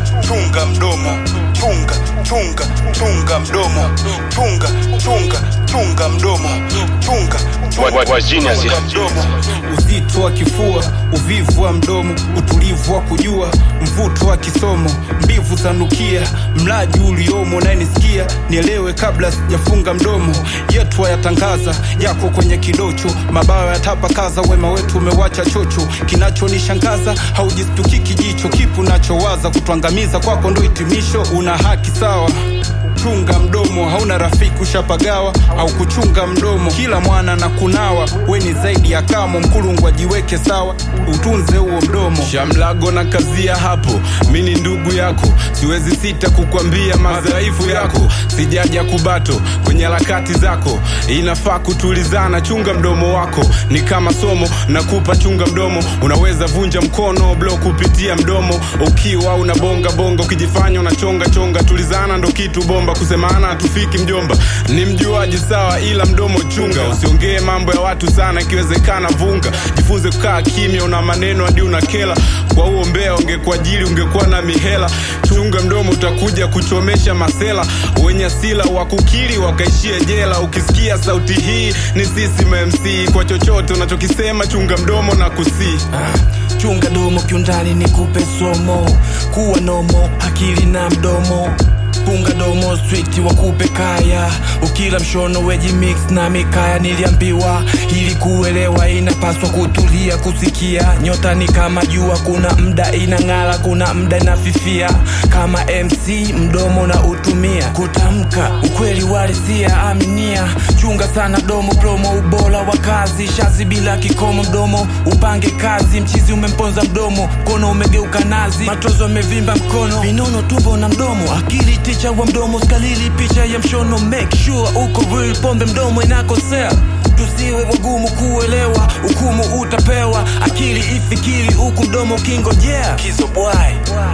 chunga mdomo chunga chunga chunga mdomo chunga chunga chunga mdomo chunga Wa- wa- wa genius, chunga yeah. mdomo uzito wa kifua, uvivu wa mdomo, utulivu wa kujua, mvuto wa kisomo, mbivu za nukia, mlaji uliomo, nayenisikia nielewe kabla sijafunga mdomo. Yetu yatangaza yako kwenye kidocho, mabawa yatapakaza, wema wetu umewacha chocho. Kinachonishangaza haujistukiki jicho, kipu nachowaza kutwangamiza kwako ndo hitimisho. Una haki sawa chunga mdomo hauna rafiki ushapagawa au kuchunga mdomo kila mwana na kunawa we ni zaidi ya kamo mkulungu ajiweke sawa utunze huo mdomo shamlago na kazia hapo mi ni ndugu yako siwezi sita kukwambia madhaifu yako sijaja kubato kwenye harakati zako inafaa kutulizana chunga mdomo wako ni kama somo nakupa chunga mdomo unaweza vunja mkono blo kupitia mdomo ukiwa unabonga bonga ukijifanya unachonga chonga tulizana ndo kitu bomba kusemana hatufiki mjomba ni mjuaji sawa ila mdomo chunga usiongee mambo ya watu sana ikiwezekana vunga jifunze kukaa kimya una maneno hadi una kela kwa huo mbea ungekuajili ungekuwa na mihela chunga mdomo utakuja kuchomesha masela wenye asila wakukili wakaishia jela ukisikia sauti hii ni sisi mamc kwa chochote unachokisema chunga mdomo na kusii chunga domo kiundani nikupe somo kuwa nomo akili na mdomo punga domo switi wakupe kaya ukila mshono weji mix na mikaya niliambiwa ili kuelewa inapaswa kutulia kusikia nyota ni kama jua kuna mda inang'ala kuna mda inafifia kama mc mdomo na utumia kutamka ukweli walisia aminia chunga sana domo promo ubora wa kazi shazi bila kikomo mdomo upange kazi mchizi umemponza mdomo mkono umegeuka nazi matozo amevimba mkono vinono tumbo na mdomo akili ticha wa mdomo skalili picha ya mshono make sure uko real pombe mdomo inakosea tusiwe wagumu kuelewa hukumu utapewa akili ifikiri huku mdomo ukingojea kizo bwai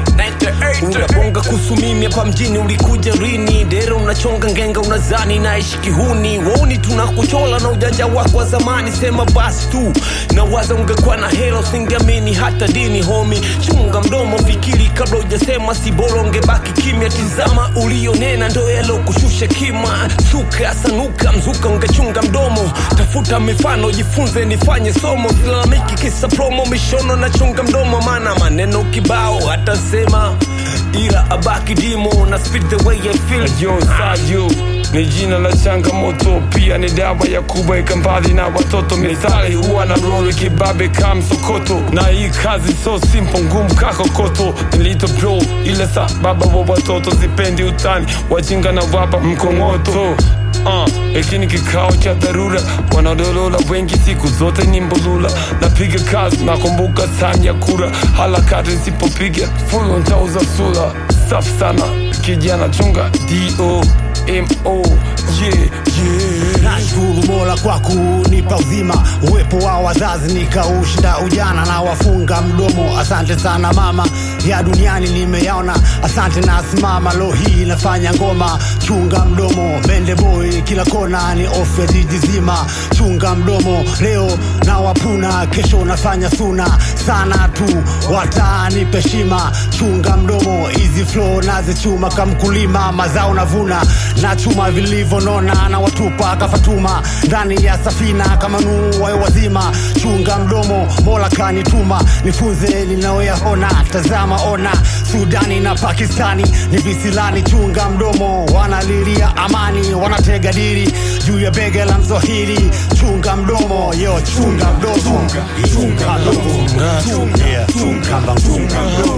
unabonga kuhusu mimi hapa mjini ulikuja rini dero unachonga ngenga unazani naishi kihuni wauni tunakuchola na ujanja wako wa zamani sema basi tu na waza ungekuwa na hela usingeamini hata dini homi chunga mdomo fikiri kabla ujasema si bora ungebaki kimya tizama ulionena ndo yalokushusha kima suka sanuka mzuka ungechunga mdomo tafuta mifano jifunze nifanye somo silalamiki kisa promo mishono na chunga mdomo maana maneno kibao hata sema ila abaki dimo na speed the way I feel Yo Sayo ni jina la changamoto, pia ni dawa ya kuweka mbali na watoto. Methali huwa na roli kibabe kama msokoto, na hii kazi so simple, ngumu kakokoto. Nilito bro ile sa baba wa watoto, sipendi utani, wajinga na wapa mkongoto Uh, hiki ni kikao cha dharura, wanaodolola wengi siku zote ni mbulula. Napiga kazi, nakumbuka time ya kura, harakati nisipopiga full ntauza sula. Safi sana kijana, chunga do mo yeah, yeah. nashukuru mola kwa kunipa uzima uwepo wa wazazi nikaushinda ujana na wafunga mdomo asante sana mama ya duniani nimeyaona asante na simama lo hii nafanya ngoma chunga mdomo mende boy kila kona ni ofu ya jiji zima chunga mdomo leo na wapuna kesho nafanya suna sana tu watanipe shima chunga mdomo hizi flow nazichuma kamkulima mazao navuna na chuma vilivyonona na watupa kafatuma ndani ya safina kama nuu wayo wazima chunga mdomo mola kanituma nifunze ninayoyaona tazama ona sudani na pakistani ni visilani chunga mdomo wanalilia amani wanatega diri juu ya bege la mswahili chunga mdomo yo chunga mdomo chunga mdomo Yeah. chunga mdomo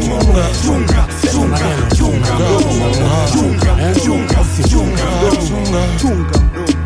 chunga chunga chunga mdomo chunga chunga chunga mdomo chunga mdomo